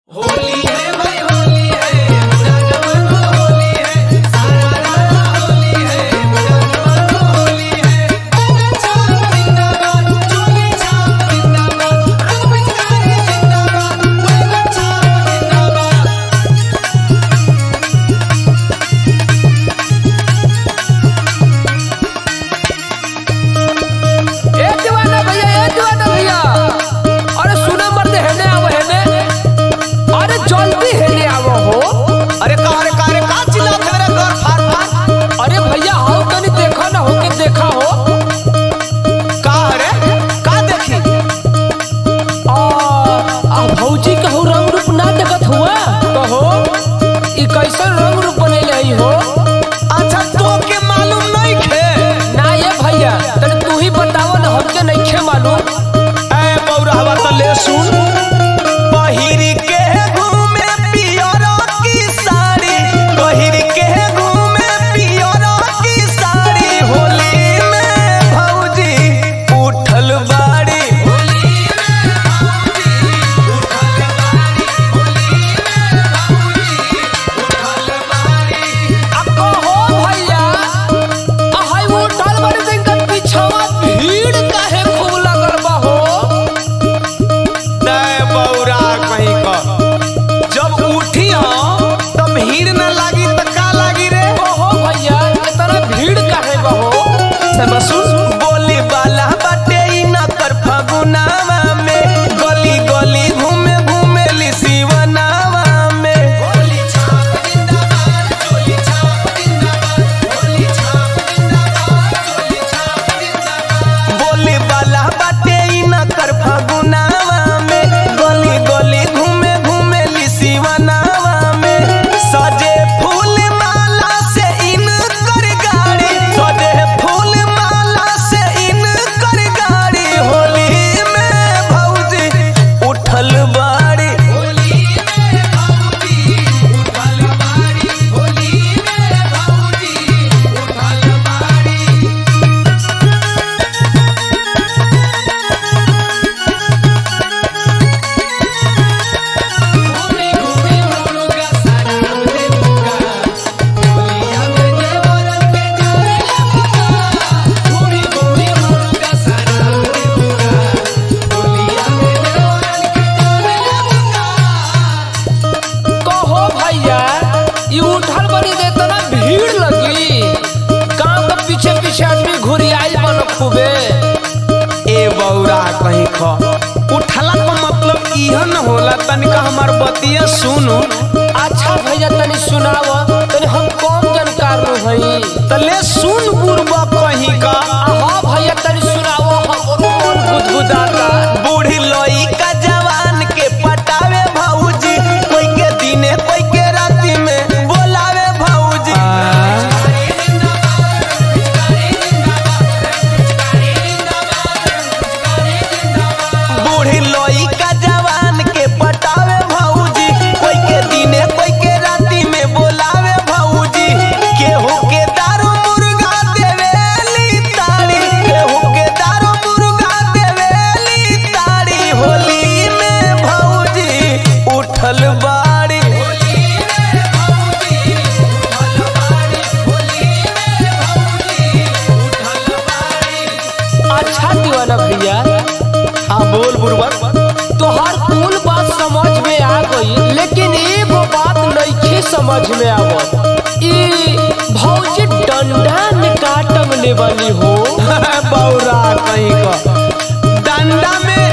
होली है भाई होली है पूरा जमाना होली है सारा रारा होली है पूरा जमाना होली है छाप जिंदाबाद चोली छाप जिंदाबाद रंग पिचकारी जिंदाबाद वैगन छाप जिंदाबाद ए दीवाना भैया ए दीवाना भैया अरे सुना मर्द हेने आव हेने अरे जल्दी हेने आव हो अरे का अरे का अरे का चिल्लात है मेरे घर फार फार अरे भैया आओ तनी देखा ना हो के देखा हो का अरे का देखी आ आ भौजी कहू रंग रूप ना देखत हुआ कहो ई कैसन रंग रूप बनेले हई हो अच्छा तो के मालूम नहीं खे ना ये भैया तनी तू ही बताओ ना हमके नइखे मालूम ए बौरावा त ले सुन पहिरी के घूमे पियरा की साड़ी पहिरी के घूमे पियरा की साड़ी होली में भौजी उठल बाड़ी होली में भाऊजी उठल बारी होली में भाऊजी उठल बारी आ कहो भैया आ हई उठल बड़े दिन के पीछवा भीड़ काहे खूब लगल बा हो दे बौरा कहीं का जब उठी हम तब भीड़ न लागी त का लागी रे ओहो भैया इतना भीड़ काहे बा हो सब सुन बोली बाला बाटे ई न कर फगुनावा में गली गली घूमे घूमे ली शिवनावा में होली छाप जिंदाबाद चोली छाप जिंदाबाद होली छाप जिंदाबाद चोली छाप जिंदाबाद बोली बाला बाटे ई न कर फगुनावा में गली गली घूमे घूमे ली शिवनावा में सजे फूल माला से इन कर गाड़ी सजे फूल माला से इन कर गाड़ी होली में भौजी उठल बाड़ी होली में भाऊजी उठल बारी होली में भाऊजी उठल बारी घूमी घूमी मुर्गा सारा दे मुका होलिया में देवरन के जाने मुका घूमी घूमी मुर्गा सारा दे मुका होलिया में देवरन के जाने मुका कहो भैया ई उठल बड़ी दे इतना भीड़ लगी गांव के पीछे पीछे आदमी घुरी आई बन खूबे ए बौरा कहीं ख उठला का मतलब इह न होला तनिका हमार बतिया सुनु अच्छा भैया तनी सुनाव तनी हम कौन जानकार नु हई तले सुन बुरबा कहीं का हाँ भैया तनी सुनाव हमरो मन गुदगुदाता बूढ़ी लोई का जवान के पटावे भौजी कोई के दिने कोई के राती में बोलावे भौजी बूढ़ी लोई का जवान के पटावे भौजी कोई के दिने कोई के राती में बोलावे भौजी केहू के दारू मुर्गा देवेली ताड़ी केहू के दारू मुर्गा देवेली ताड़ी होली में भौजी उठल बाड़ी अच्छा दीवाना भैया हाँ बोल बुरबक तोहार कुल बात समझ में आ गई लेकिन एगो बात नइखे समझ में आवत ई भौजी डंडा में काटम ले वाली हो बौरा कहीं का डंडा में